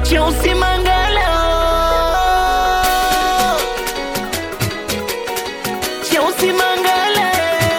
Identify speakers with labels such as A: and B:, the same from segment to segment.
A: cheusi mangala cheusi mangala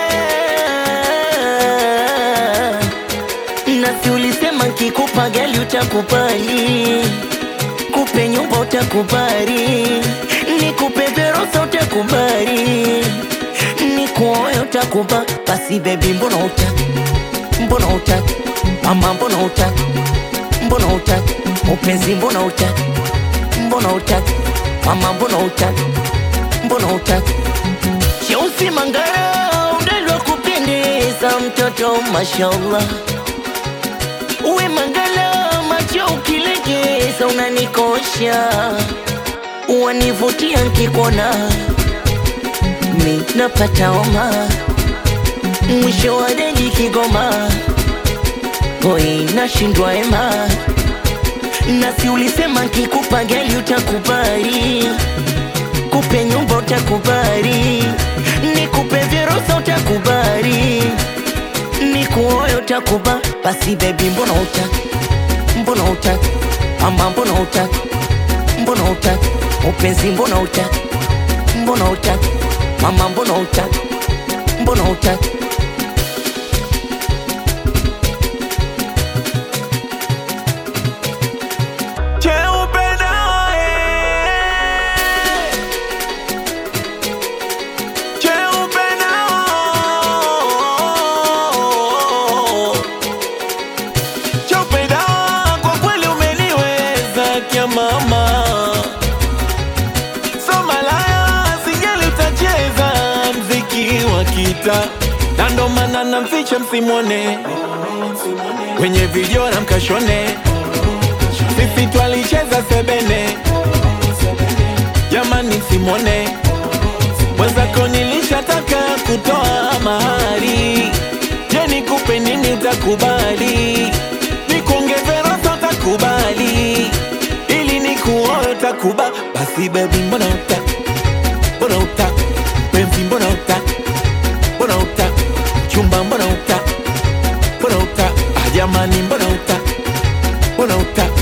A: nasi ulisema nkikupa gali utakubali kupe nyumba utakubali nikupe verosa utakubali nikuoe utakuba basi bebi mbona utaki mbona utaki mama mbona utaki mbona utaki upenzi mbona utaki mbona utaki mama mbona utaki mbona utaki cheusi mangara udalwa kupendeza mtoto mashallah uwe mangala macho ukilegeza unanikosha wanivutia nkikona mi napata homa mwisho wa deli Kigoma hoi nashindwa ema nasi ulisema nkikupa gali utakubali kupe nyumba utakubali nikupe vyerosa utakubali nikuoyo utakuba basi bebi mbona utaki mbona utaki mama mbona utaki mbona utaki upenzi mbona utaki mbona utaki mama mbona utaki mbona utaki
B: Cheupe nawe, cheupe nao, cheupe nao, kwa kweli umeniweza kia mama, so malaya sijali utacheza mziki wa kita, na ndo maana namficha msimwone kwenye video na mkashone sisi twalicheza sebene, jamani, simone mwenzako, nilishataka kutoa mahari. Je, nikupe nini utakubali? Nikuongeze rosa utakubali? ili nikuoe utakuba? Basi baby, mbona utaki, mbona utaki mpenzi, mbona utaki, mbona utaki chumba, mbona utaki, mbona utaki ah, jamani, mbona utaki, mbona utaki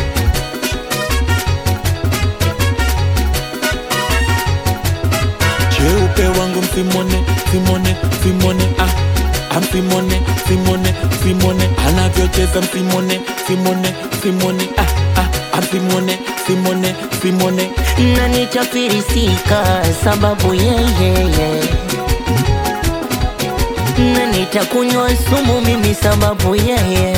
B: cheupe wangu msimone simone simone ah amsimone simone simone anavyocheza msimone simone simone ah ah amsimone simone simone
A: na nitafirisika sababu yeyeye na nitakunywa sumu mimi sababu yeye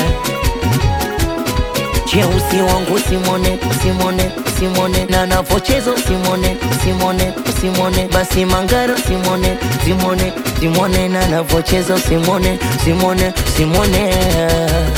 A: cheusi wangu simone simone simone na navochezo simone simone simone basi mangaro simone simone simone na navochezo simone simone simone